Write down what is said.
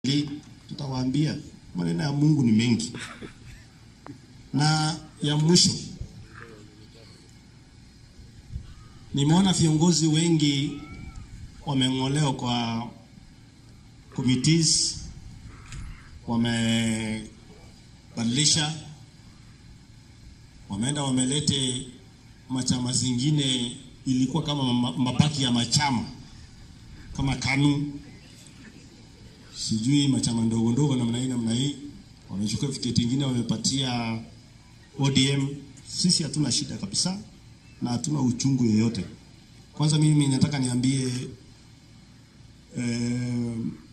tutawaambia maneno ya Mungu ni mengi. Na ya mwisho, nimeona viongozi wengi wameng'olewa kwa committees, wamebadilisha, wameenda wamelete machama zingine, ilikuwa kama ma- mabaki ya machama kama KANU sijui machama ndogo ndogo namna hii namna hii, wamechukua viketi ingine wamepatia ODM. Sisi hatuna shida kabisa na hatuna uchungu yoyote. Kwanza mimi nataka niambie eh,